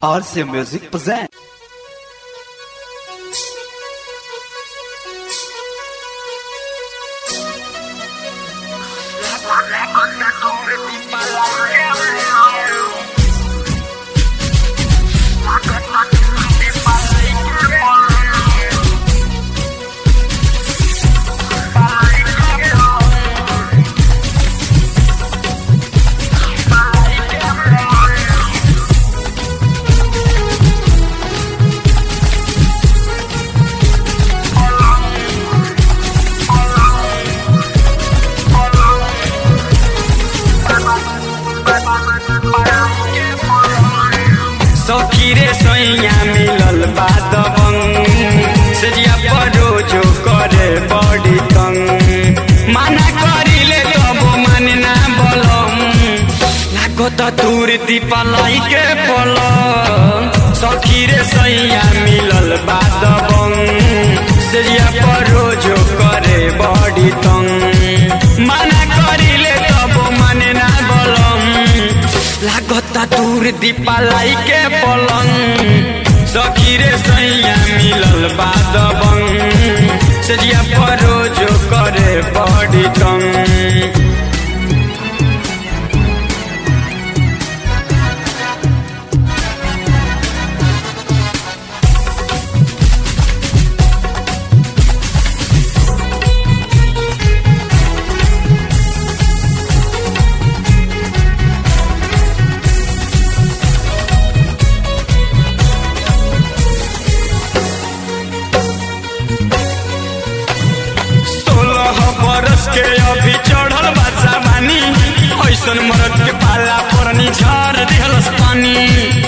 RC Music present. सखी रे सैया मिलल बा दबंग सजिया परोजो करे बड़ी तंग माना करिले तब माने ना बलम लागो त दूर दीपालाई के पलंग सखी रे सैया मिलल बा दबंग सजिया परोजो करे बड़ी तंग माना करिले तब माने ना बलम लागता दूर दीपालाई के पलंग सखी रे सैया मिलल बाद बंग सजिया परोजो करे बड़ी तंग सोलह बरस के अभी चढ़ल बा जवानी ऐसन मरद के पाला परनी झाड़ दिहलस पानी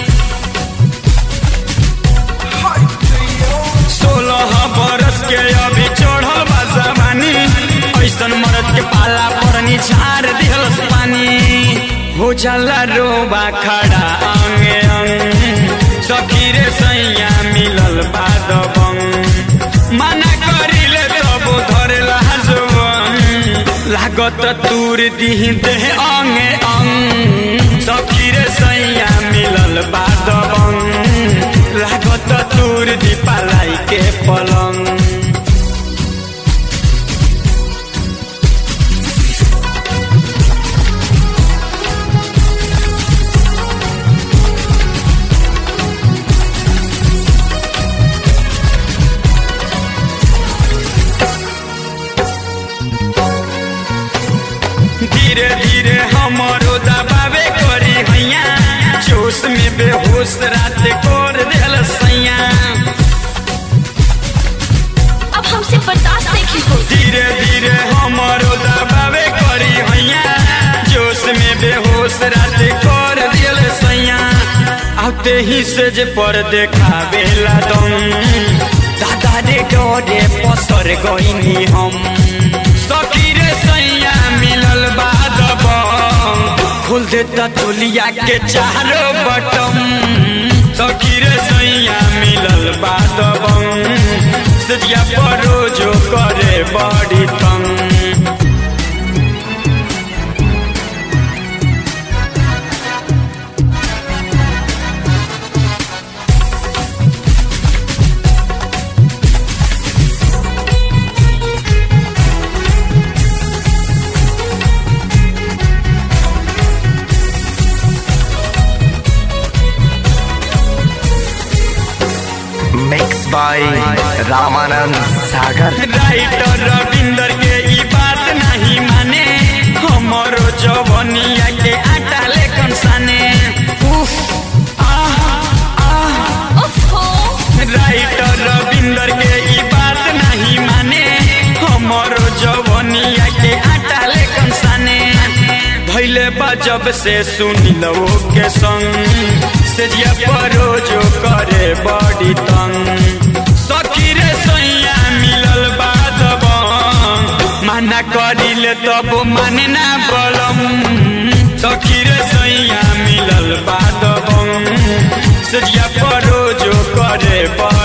सोलह बरस के अभी चढ़ल बा जवानी ऐसन मरद के पाला परनी झाड़ दिहलस पानी हो जाला रोबा खड़ा अंगे अंग सखी रे सैया मिलल बाद बंग माना करिले तब धरेला जवन लागत दूर दिह देह अंगे अंग सखी रे सैया मिलल बाद बंग लागत दूर दीपालाई के पलंग धीरे धीरे हमरो दबावे करी हैया जोश में बेहोश रात कर देल सैया अब हमसे बर्दाश्त नहीं हो धीरे धीरे हमरो दबावे करी हैया जोश में बेहोश रात कर देल सैया आते ही से जे पर देखावेला दम दादा रे डरे पसर गईनी हम सखी रे सैया मिलल बाद बम खोल देता तुलिया के चारो बटम सखी रे सैया मिलल बाद बम सजिया परोजो करे बड़ी तंग Mixed by Ramanand Sagar. Writer Ravinder के ई बात नहीं माने हमरो जवनिया के आटा लेखन साने उफ आह आह ओफो राइटर रविंदर के ई बात नहीं माने हमरो जवनिया के आटा लेखन साने भैले बा जब से सुनिलो के संग सेजिया परोजो करे बड़ी तंग सखी रे सैया मिलल बाद बंग माना करिले तब माने ना बलम सखी रे सैया मिलल बाद बंग सेजिया परोजो करे बड़ी